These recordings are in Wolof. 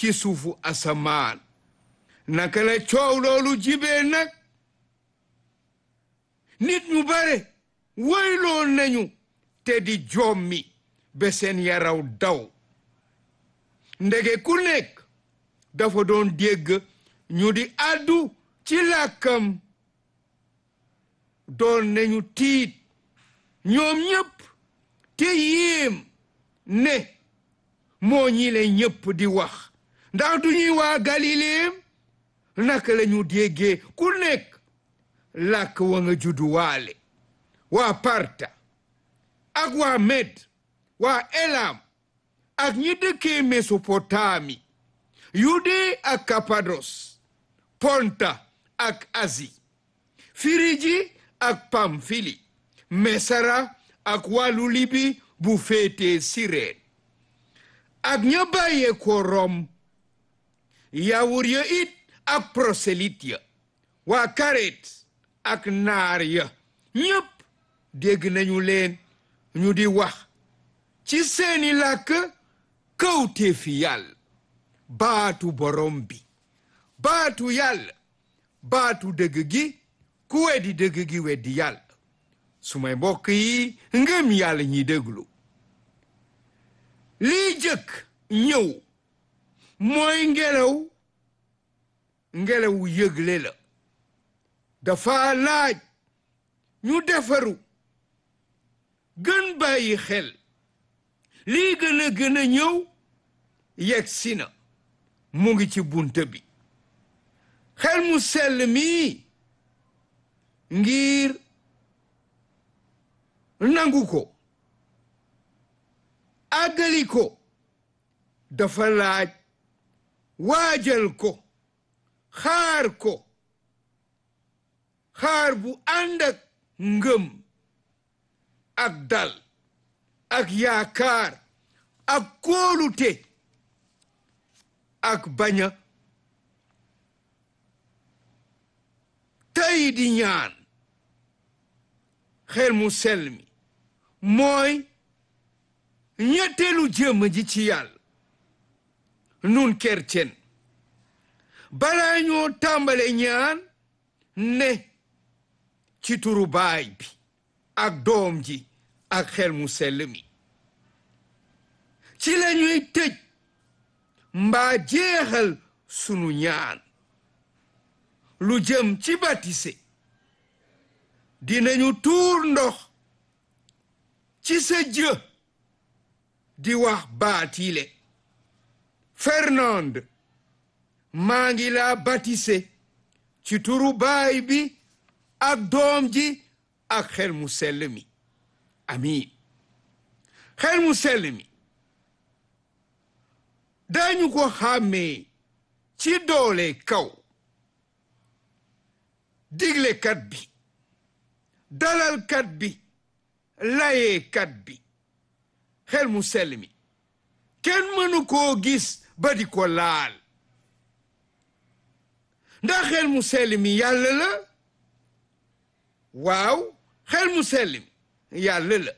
ci suufu asamaan naka la coow loolu jibee nag nit ñu bare woyloo nañu te di jommi ba seen yaraw daw ndege ku nekk dafa doon dégg ñu di àddu ci làkkam doon nañu tiit ñoom ñépp te yéem ne moo ñi le ñépp di wax ndax du ñuy waa galileem naka la ñu déggee ku nekk làkk wa nga judduwaale waa parta ak waa med waa elam ak ñi dëkkee mesopotami yude ak kapados ponta ak asi firiji ak pamfili mesara ak wàllu libi bu féetee sireen ak ña bàyyee ko rom yawur ya it ak prosélyte ya waa karet ak naar ya ñépp dégg nañu leen ñu di wax ci seeni làkk kawte fi yàlla baatu borom bi baatu yàlla baatu dëgg gi ku weddi dëgg gi weddi yàlla su may mbokk yi ngëm yàlla ñi déglu lii jëkk ñëw mooy ngelaw ngelawu yëgle la dafa laaj ñu defaru gën bàyyi xel lii gën a gën a ñëw yegg si na mu ngi ci bunte bi xel mu sell mii ngir nangu ko àggali ko dafa laaj waajal ko xaar ko xaar bu ànd ak ngëm ak dal ak yaakaar ak kóolute ak baña tey di ñaan xel mu sell mi mooy ñetteelu jëmm ji ci yàlla nun kercen balaa ñoo tàmbale ñaan ne ci turu baay bi ak doom ji ak xel mu sell mi ci lañuy tëj mbaa jeexal sunu ñaan lu jëm ci batise dinañu tuur ndox ci sa jë di wax baatile Fernand maa ngi laa batise ci turu baay bi ak doom ji ak xel mu sell mi amiin xel mu sell mi dañu ko xàmmee ci doole kaw diglekat bi dalalkat bi layeekat bi xel mu sell mi kenn mënu koo gis ba di ko laal ndax xel mu sell mi yàlla la waaw xel mu sell mi yàlla la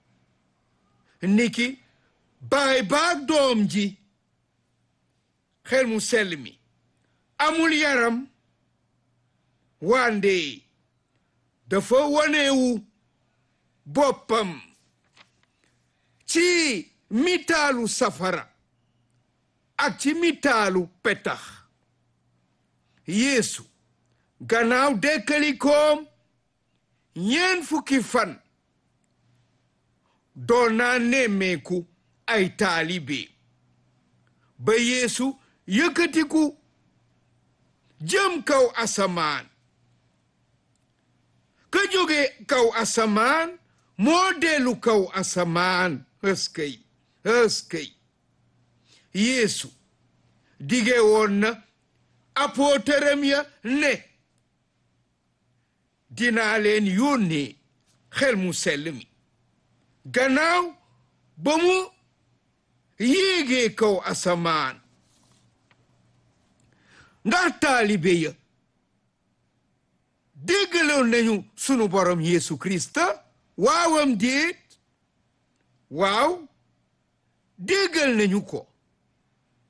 niki baay baag doom ji xel mu sell mi amul yaram wande dafa wanewu boppam ci mitaalu safara ak ci mitaalu petax yeesu gannaaw dekkalikoom ñeen fukki fan doon naa nemmeeku ay taalibe ba yeesu yëkkatiku jëm kaw asamaan ka jóge kaw asamaan moo dellu kaw asamaan ëskëy ëskëy yeesu dige woon na apootaram ya ne dinaa leen yónnee xel mu sell mi gannaaw ba mu yéegee kaw asamaan ndax taalibe ya déggaloon nañu sunu borom Yeesu Krista waawam déet waaw déggal nañu ko